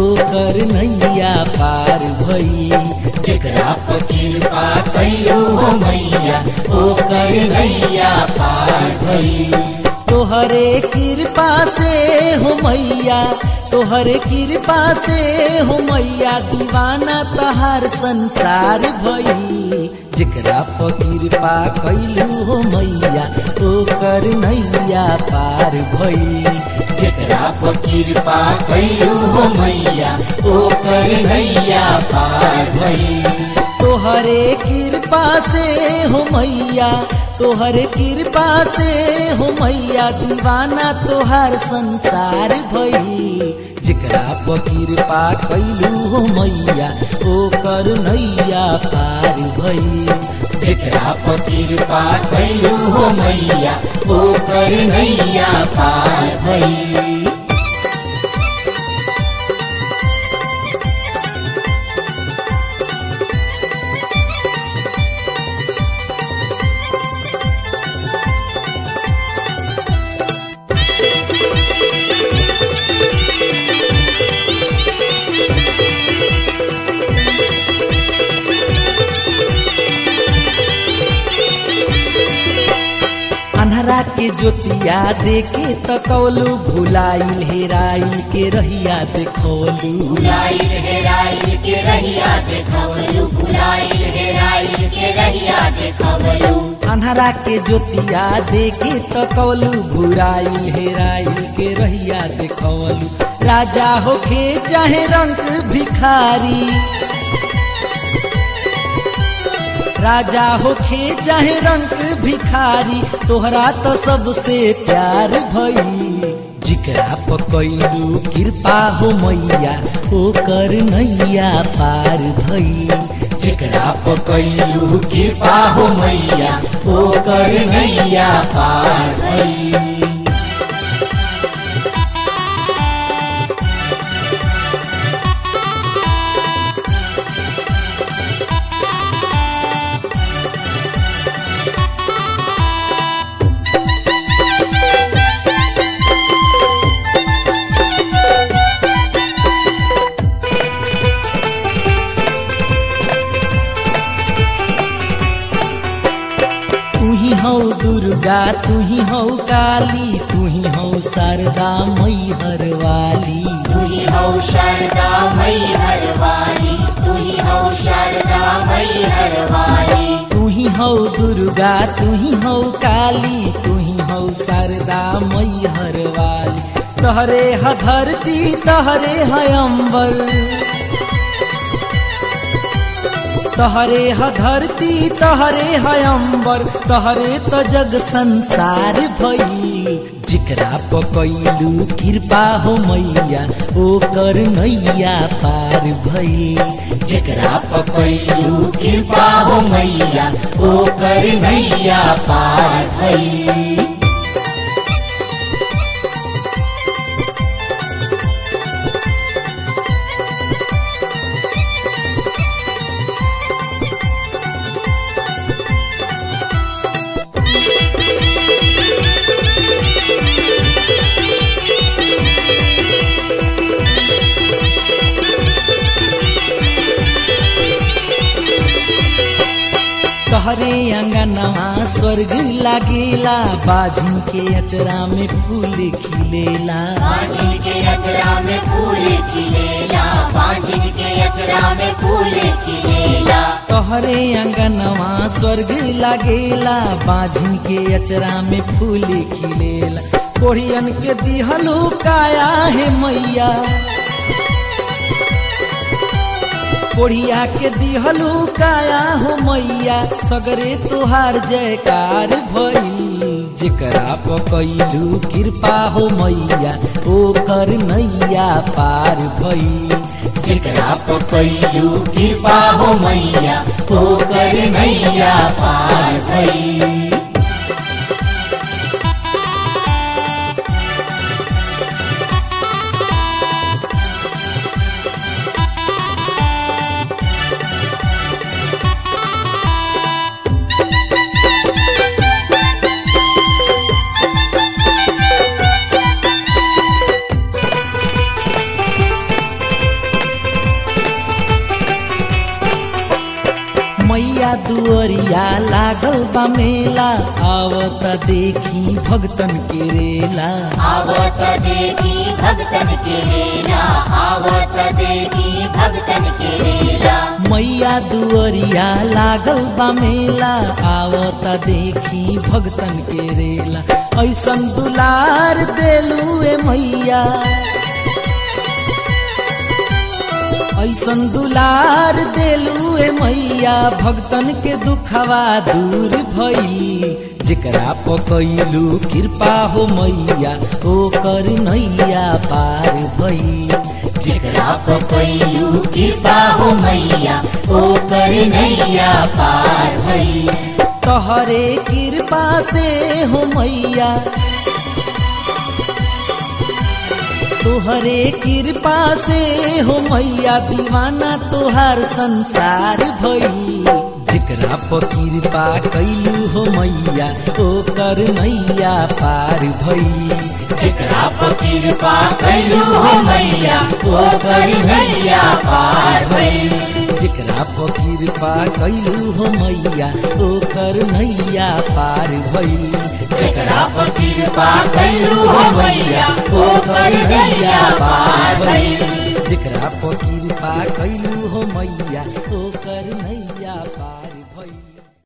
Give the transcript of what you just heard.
ओकर नैया पार भई जेकरा पर कृपा कैलू हो मैया ओकर नैया पार भई तोहरे कृपा से हो मैया तोहरे कृपा से हो मैया दीवाना तहार संसार भई जेकरा पर कृपा कैलू हो मैया ओकर नैया पार भई जेकरा पर कृपा कैलू हो मैया ओकर नैया पार भई तोहरे कृपा से हो मैया तोहरे कृपा से हो मैया दीवाना तोहार संसार भई जेकरा पर कृपा कैलू हो मैया ओकर नैया पार भई जेकरा पर कृपा कैलू हो मैया ओकर नैया पार भई अन्हरा के ज्योतिया देके तकौलू भुलाइल हेराइल के रहिया देखौलू भुलाइल हेराइल के रहिया देखवलू भुलाइल हेराइल के रहिया देखवलू अन्हरा के ज्योतिया देके तकौलू भुराइल हेराइल के रहिया देखौलू राजा होखे चाहे रंग भिखारी राजा होखे चाहे रंग भिखारी तोहरा तो सबसे प्यार भई जिकरा पकैलू कृपा हो मैया ओकर नैया पार भई जेकरा पर कैलू कृपा हो मैया ओकर नैया पार भई तू ही हौ दुर्गा तू ही हौ काली तू ही हौ शारदा मैहर वाली तुही हौ शारदा मई हरवाली तुही हौ शारदा मई हरवाली तू ही हौ दुर्गा तू ही हौ काली तू ही हौ शारदा मैहर वाली तहरे ह धरती तहरे है अंबर तहरे ह धरती तहरे है अंबर तहरे तो जग संसार भई जिकरा पकैलू कृपा हो मैया ओकर नैया पार भई जेकरा पर कैलू कृपा हो मैया ओकर नैया पार भई तहरे अंगनवा स्वर्ग लागेला बाजू के अचरा में फूल खिलेला बाजिन के अचरा में फूल खिलेला बाजिन के अचरा में फूल खिलेला तोहरे अंगनवा स्वर्ग लागेला बाझी के अचरा में फूल खिलेला कोढ़ियन के दिहलू काया है मैया कोढ़िया के दिहलू काया हो मैया सगरे तुहार जयकार भइल जेकरा पकैलू कृपा हो मैया ओकर नैया पार भइल जेकरा पर कैलू कृपा हो मैया ओकर नैया पार भई दुअरिया लागल बा मेला आवत देखी भगतन के रेला आवत देखी भगतन के रेला आवत देखी भगतन के रेला मैया दुअरिया लागल बा मेला आवत देखी भगतन के रेला ऐसन दुलार देलू ए मैया ऐसन दुलार देलू ए मैया भगतन के दुखवा दूर भइल जेकरा पकैलू कृपा हो मैया ओकर नैया पार भइल जेकरा को कैलू कृपा हो मैया ओकर नैया पार भई तोहरे कृपा से हो मैया तोहरे कृपा से हो मैया दीवाना तोहार संसार भइल जेकरा पर कृपा कैलू हो मैया ओकर नैया पार भइल जेकरा को कृपा कैलू हो मैया ओकर नैया पार भई जेकरा पर कृपा कैलू हो मैया ओकर नैया पार भइल जेकरा को कृपा कैलू हो मैया ओकर नैया पार भई जेकरा पर कृपा कैलू हो मैया ओकर नैया पार भइल